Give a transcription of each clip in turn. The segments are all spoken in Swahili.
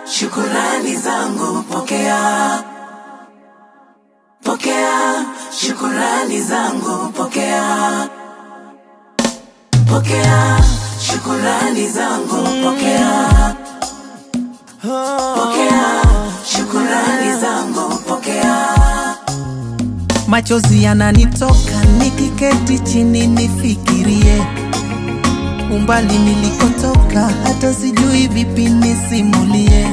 shukurani zangu pokea, pokea shukurani zangu pokea, pokea shukurani zangu pokea, pokea shukurani zangu pokea. Machozi yananitoka nikiketi chini nifikirie umbali nilikotoka, hata sijui vipi nisimulie.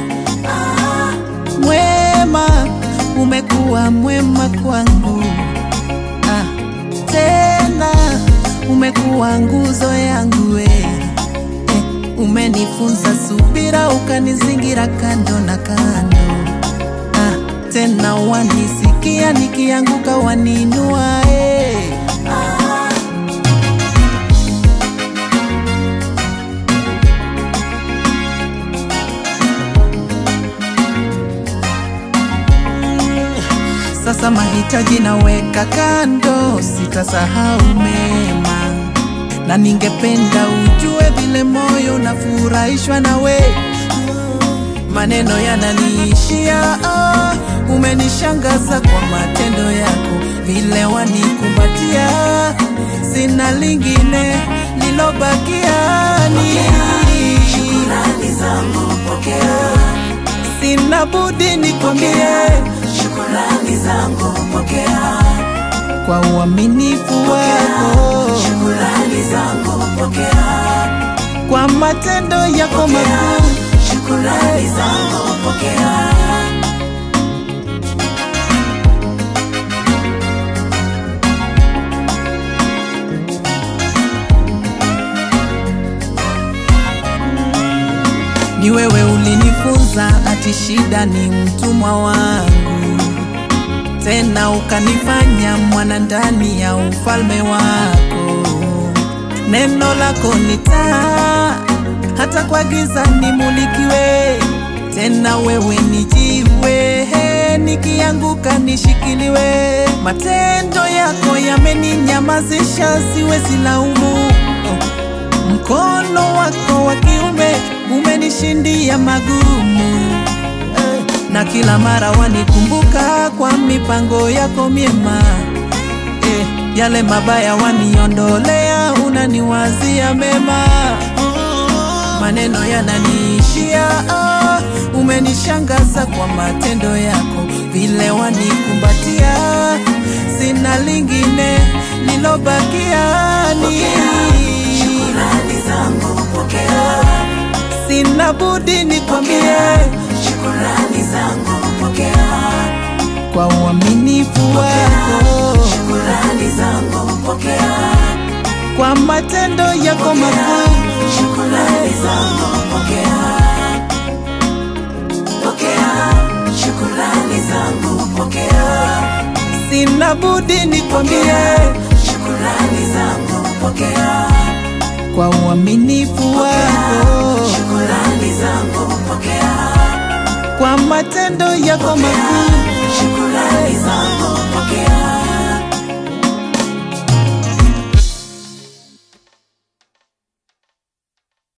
Mwema, umekuwa mwema kwangu ah, tena umekuwa nguzo yangu we eh, umenifunza subira, ukanizingira kando na kando ah, tena wanisikia nikianguka, waninua eh. Sasa mahitaji naweka kando, sitasahau mema, na ningependa ujue vile moyo unafurahishwa nawe. Maneno yananiishia, ah, umenishangaza kwa matendo yako, vile wanikumbatia, sina lingine lilobakia ni Shukurani zangu pokea, sina budi nikwambie shukurani zangu pokea, kwa uaminifu wako, shukurani zangu pokea, kwa matendo yako makuu. shukurani zangu pokea. Ni wewe ulinifunza ati shida ni mtumwa wangu, tena ukanifanya mwana ndani ya ufalme wako. Neno lako ni taa, hata kwa giza nimulikiwe. Tena wewe ni jiwe, nikianguka nishikiliwe. Matendo yako yameninyamazisha, siwezi laumu. Oh. Mkono wako wa kiume umenishindia magumu eh, na kila mara wanikumbuka kwa mipango yako miema eh, yale mabaya waniondolea, unaniwazia mema. Maneno yananiishia, ah, umenishangaza kwa matendo yako, vile wanikumbatia, sina lingine lilobakia ni Shukurani zangu pokea, sina budi nikwambie shukurani zangu pokea, kwa uaminifu wako, shukurani zangu pokea, kwa matendo yako makuu. shukurani zangu pokea, pokea shukurani zangu pokea, Sina budi nikwambie shukurani zangu pokea, kwa uaminifu wako, shukurani zangu pokea, kwa matendo yako makuu. shukurani zangu